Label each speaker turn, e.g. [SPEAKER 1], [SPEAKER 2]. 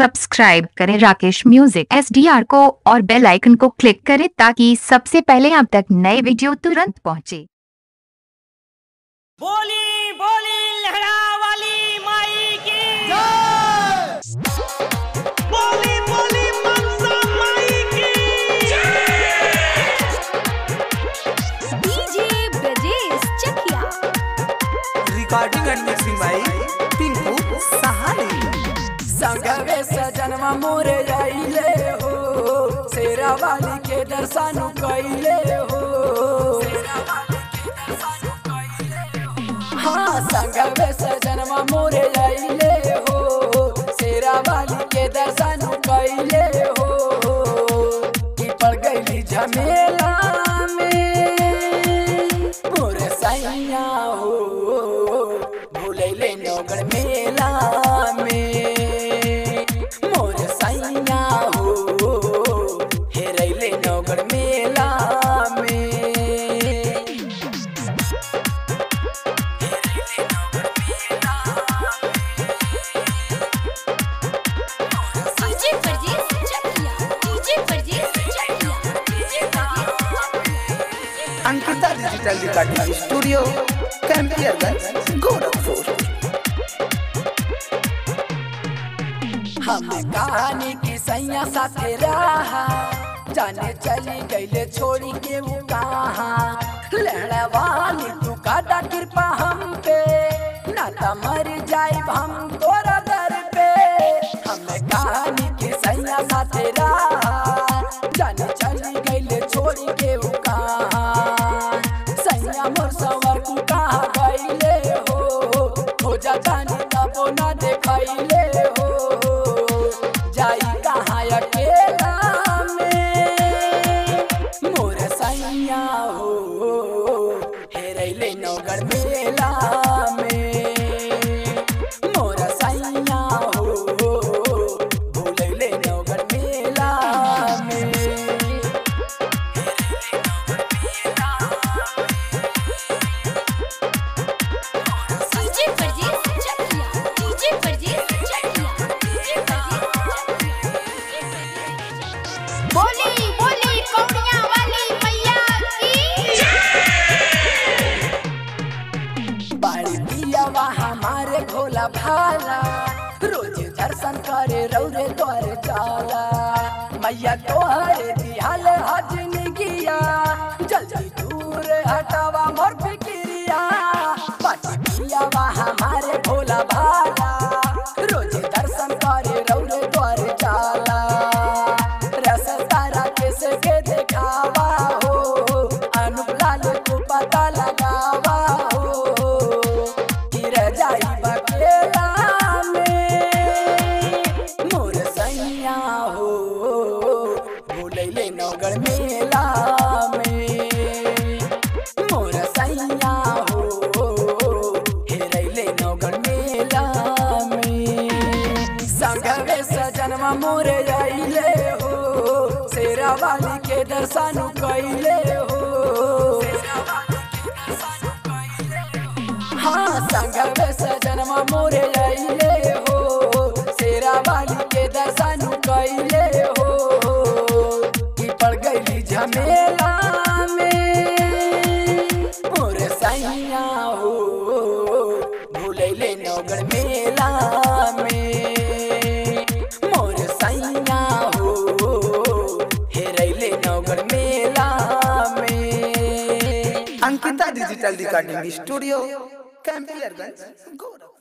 [SPEAKER 1] subscribe करें Rakesh music S को और बेल आइकन को क्लिक करें ताकि सबसे पहले आप तक नए वीडियो तुरंत पहुंचे
[SPEAKER 2] बोली बोली लहरा वाली माई की बोली बोली मनसा माई की
[SPEAKER 3] DJ Brajesh Chakiya
[SPEAKER 4] recording and mixing by Pinku Sahani
[SPEAKER 5] संगवे सजनवा मोरे आइले हो शेरा वाली के दर्शन कइले हो हाँ संगवे सजनवा मोरे आइले हो शेरा वाली के दर्शन कइले हो कि पड़ गई झमेला में मोरे सैया हो भूलैले नौगढ़ मेला में मोर सैया हो हेरैले नौगढ़ मेला में
[SPEAKER 3] DJ Brajesh Chakiya DJ Brajesh Chakiya DJ
[SPEAKER 4] Ankita digital recording studio Campierganj Gorakhpur
[SPEAKER 5] हम कहानी की सैया साथे रहा जाने चली गईले छोड़ी के वो कहाँ लहड़ा वाली तू काटा कृपा हम पे नाता मर जाए हम तोरा दर पे हम कहानी की सैया साथे रहा जाने चली गईले छोड़ी के वो कहाँ सैया मोर सवर तू कहाँ गईले हो हो जा जानी तबो ना देखैले हो जाई कहाँ अकेला में मोर सैया हो हेरैले नौगढ़ मेला में मोर सैया हो भूलैले नौगढ़ मेला में
[SPEAKER 3] DJ Brajesh Chakiya DJ Brajesh Chakiya DJ बोली बोली कौड़िया वाली मैया की
[SPEAKER 5] बाड़ी पियावा हमारे भोला भाला रोज दर्शन करे रौरे द्वार जाला मैया तोहरे दिहाल हजन किया जल्दी दूर हटावा मोर फिक्रिया बाड़ी पियावा हमारे भोला भाला रोज दर्शन करे रौरे द्वार जाला रस तारा कैसे के देखावा हो अनुलाल को पता लगावा हो गिर जाई बकेला में मोर सैया हो भूलैले नौगढ़ मेला में मोर सैया हो हेरैले नौगढ़ मेला में संगवे सजनवा मोरे आइले हो शेरा वाली के दर्शन कइले हो हाँ संगवे सजनवा मोरे आइले हो शेरा वाली के दर्शन कइले हो कि पड़ गई झमेला में मोर सैया हो भूलैले नौगढ़ मेला में मोर सैया हो हेरैले नौगढ़ मेला में
[SPEAKER 4] Ankita digital recording studio Campierganj Gorakhpur